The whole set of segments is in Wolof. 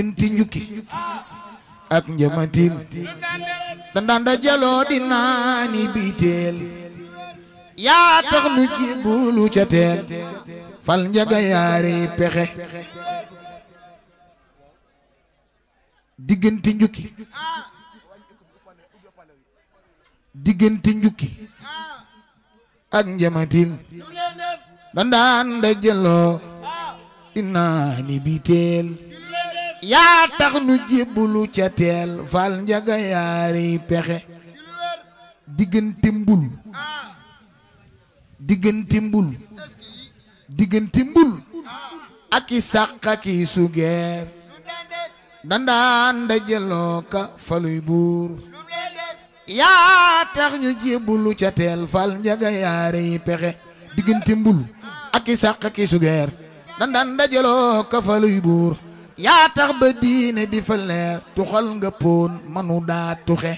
diggante njukki ak njamatin dandaan da jaloo di naani biiteel yaa tax nu jibulu ca teel fal njaga yaari pexe diggante njukki diggante njukki ak njamatin dandaan da jaloo di naani biiteel yaa tax nu jébbalu ca teel fal njaga yaari pexe diggante mbul diggante mbul diggante mbul ak i sàq ak i sugeer dandaan da jëloo ka faluy buur yaa tax ñu jébbalu ca teel fal njaga yaari pexe diggante mbul ak i sàq ak i sugeer dandaan da jëloo ka faluy buur yaa tax ba diine di fa leer tuxal nga poon manu daa tuxe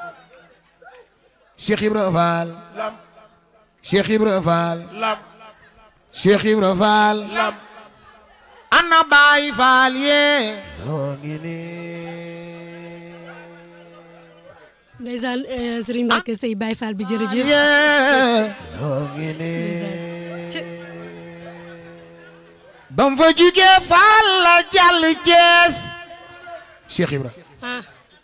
Cheikh Ibra Fall Cheikh Ibra Fall Cheikh Ibra Fall ana Baay Fall yee noo ngi nii ndeysaan Serigne Mbacke Seye Baye Fall bi jërëjëf yee noo ngi nii bam fa jugee Fall la jàll Cees Cheikh Ibra ah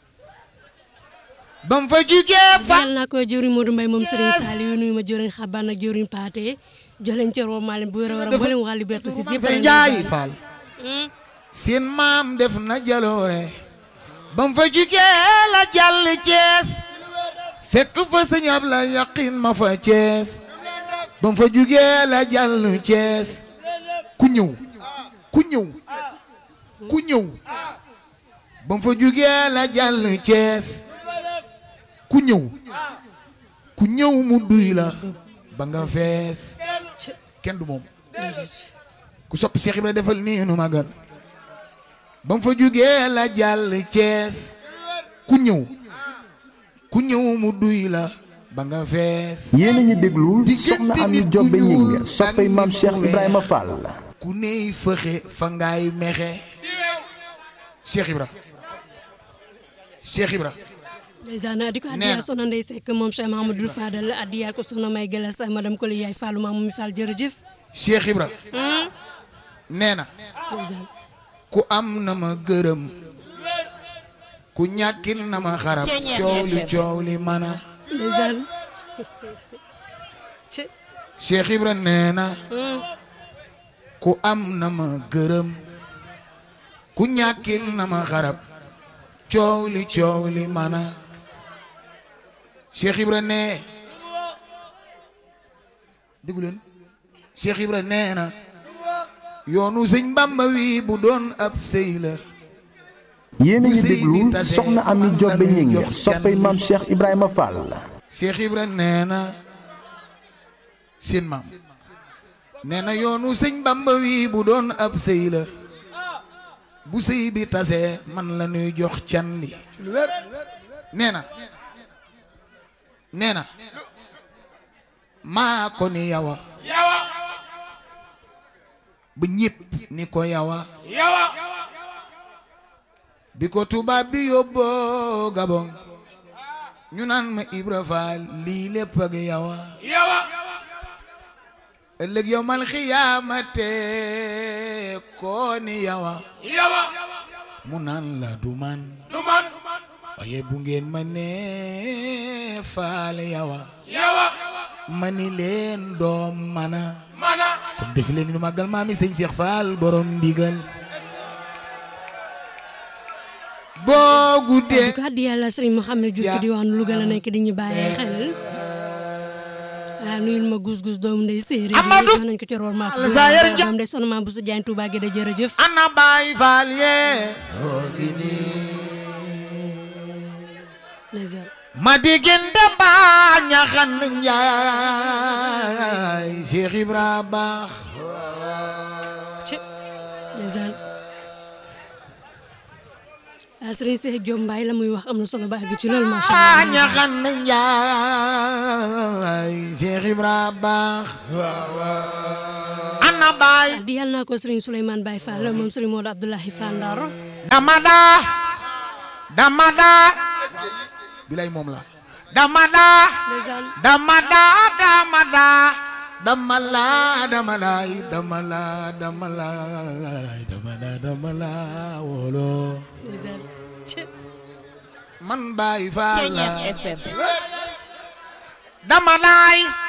bam fa jugee Fall yàlla naa koy jëriñ Modou Mbaye moom Serigne Saliou nuyu ma jëriñ xabaan ak jëriñ Paate joleen ci roo maalem bu wér a war a mboolem waa Liberté si yëpp sa njaay Fall seen maam def na jaloore bam fa jugee la jàll Cees fekk fa sëñ Abla yaqin ma fa Cees bam fa jugee la jàll Cees ku ñëw ku ñëw ku ñëw bam fa jugee la jàll Cees ku ñëw ku ñëw mu duy la ba nga fees kenn du moom ku soppi Cheikh Ibra defal nii nu magal ba mu fa jugee la jàll Cees ku ñëw ku ñëw mu duy la ba nga fees yéen a ngi déglu soxna Ami Jobbe Ñing soppay maam Cheikh Ibrahima Fall. ku ney fëxe fa ngaay mexe Cheikh Ibra Cheikh Ibra ndeysaan di ko Nee addiya na. soxna Ndey Seck moom Cheikh Mahamadou Fadal addiya ko soxna May Galas madame Koli yaay Fallou maam mi Fall jërëjëf Cheikh Ibra nee na ndeysaan ku am na ma gërëm ku ñàkkil na ma xarab coow li coow li mana ndeysaan ci Cheikh Ibra nee na ku am na ma gërëm ku ñàkkil na ma xarab coow li coow li mana Cheikh Ibra nee déglu leen Cheikh Ibra nee na yoonu sëñ Bamba wi bu doon ab sëy la yéen a ngi déglu soxna Ami Jobbe Ñing soppay maam Cheikh Ibrahima Fall. Cheikh Ibra nee na seen maam nee na yoonu sëñ Bamba wi bu doon ab sëy la bu sëy bi tasee man la ñuy jox can li nee na nee na maa ko ni yawa ba ñépp ni ko yawa bi ko tubaab bi yóbboo Gabon ñu naan ma Ibra Faal lii lépp ak yawa ëllëg yow mal xiyaamate koo ni yawa mu naan la du man waaye bu ngeen ma nee faal yawa ma ni leen doom mana kon def leen ni nu màggal maami sëñ Cheikh Fall borom ndigal boo guddee di ko addiya la Serigne Mouhamed Diouf ci diwaanu Louga la nekk di ñu bàyyi xel ah nuyul ma gus gus doomu ndey séeréer yi Amadou jox nañ ko ci roor ma ko Sayer Ja- doom ndey sono ma bu sa jaañ Touba Guédé jërëjëf ana baay faal yee ndeysaan ma diggante baa ñaxan njaay Cheikh Ibra baax ci ndeysaan ah Serigne Cheikh Diop Mbaye la muy wax am na solo ba àgg ci loolu macha baa allah ñaxan njaay Cheikh Ibra baax ana baay di yàlla naa ko Serigne Souleymane Baye Fall moom Serigne Modou Abdoulahi Fall Ndar dama daa dama daa bilay moom la dama daa ndeysaan dama daa dama daa dama laa dama laay dama laa dama laay dama laa dama laa wolo ndeysaan ci man Baay Faal la Ceeñeer FM dama laay